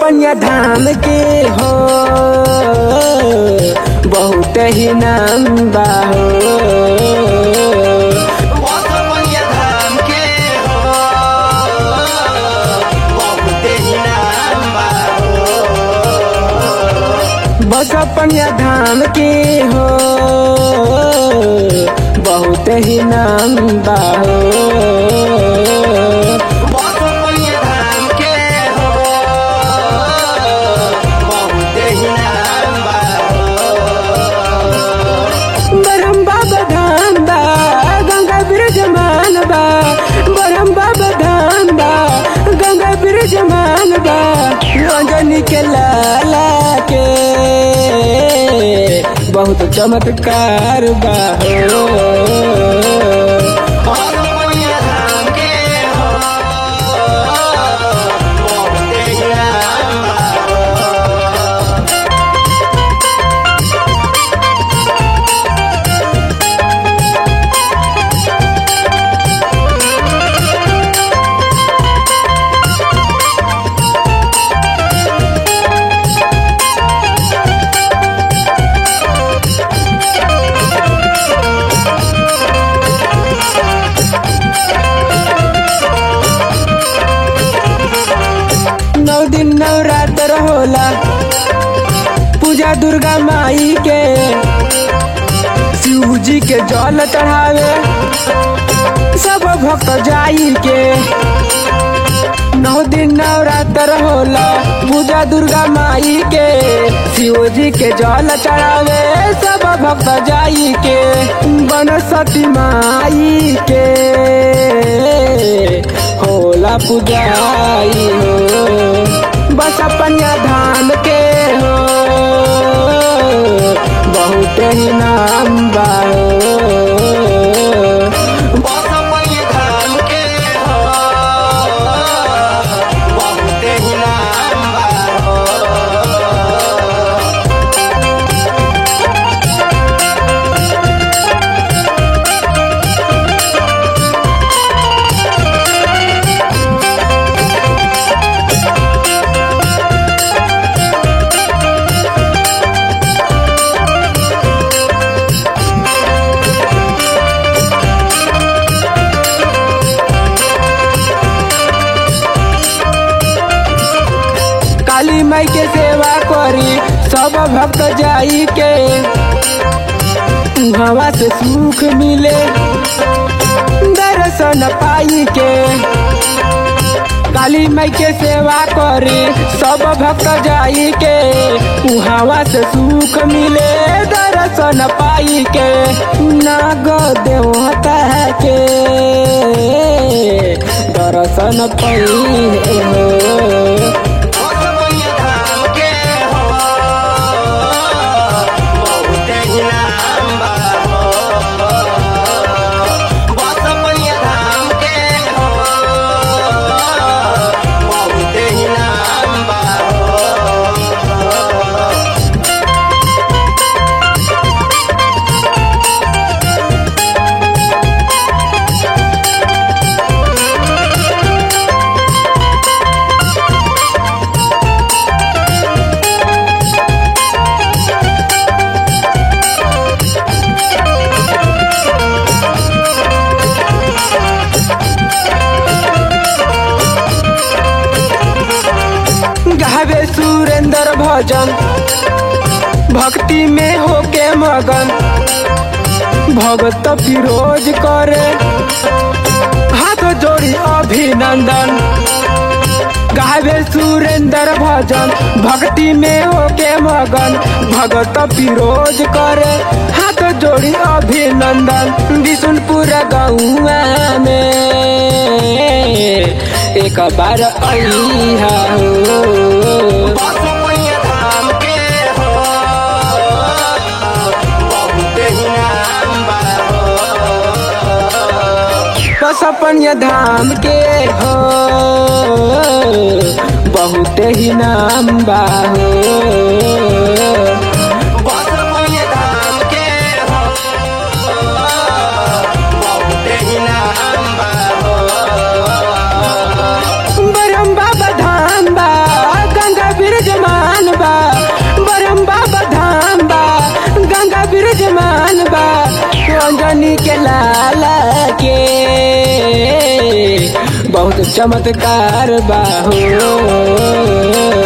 बसपनिया धाम के हो बहुत ही नाम बा हो बसपनिया धाम के हो बहुत ही नाम बा बसपनिया धाम के हो बहुत ही नाम बा हो बसपनिया धाम के हो बहुत ही नाम बा बरम बाबा धाम बा गंगा ब्रिज मान बा बरम बाबा धाम बा गंगा ब्रिज मान बा रंजनी के लाला के बहुत चमत्कार बा हो बसपनिया धाम के हो बहुत ही नाम बा नौ दिन नवरात्र होला पूजा दुर्गा माई के शिव जी के जल चढ़ावे सब भक्त जाई के नौ दिन नवरात्र होला पूजा दुर्गा माई के शिव जी के जल चढ़ावे सब भक्त जाई के बनस्पति माई के होला पूजाई हो बस अपनिया धाम के हो बहुत ही नाम बा हो। बसपनिया धाम के हो बहुत ही नाम बा काली माई के सेवा करी सब भक्त जाई के हवा से सुख मिले दर्शन पाई के काली माई के सेवा करी सब भक्त जाई के हवा से सुख मिले दर्शन पाई के नाग देवता के दर्शन पाई हो बसपनिया धाम के हो बहुत ही नाम बा बसपनिया धाम के हो बहुत ही नाम बा गावे सुरेंद्र भजन भक्ति में होके मगन भगत फिरोज करे हाथ जोड़ी अभिनंदन गावे सुरेंद्र भजन भक्ति में होके मगन भगत फिरोज करे हाथ जोड़ी अभिनंदन विष्णुपुर गौआ में एक बार अइहा हो बसपनिया धाम के हो बहुत ही नाम बा सपनिया धाम के हो बहुत ही नाम बा हो हमनी के लाला के बहुत चमत्कार बाहो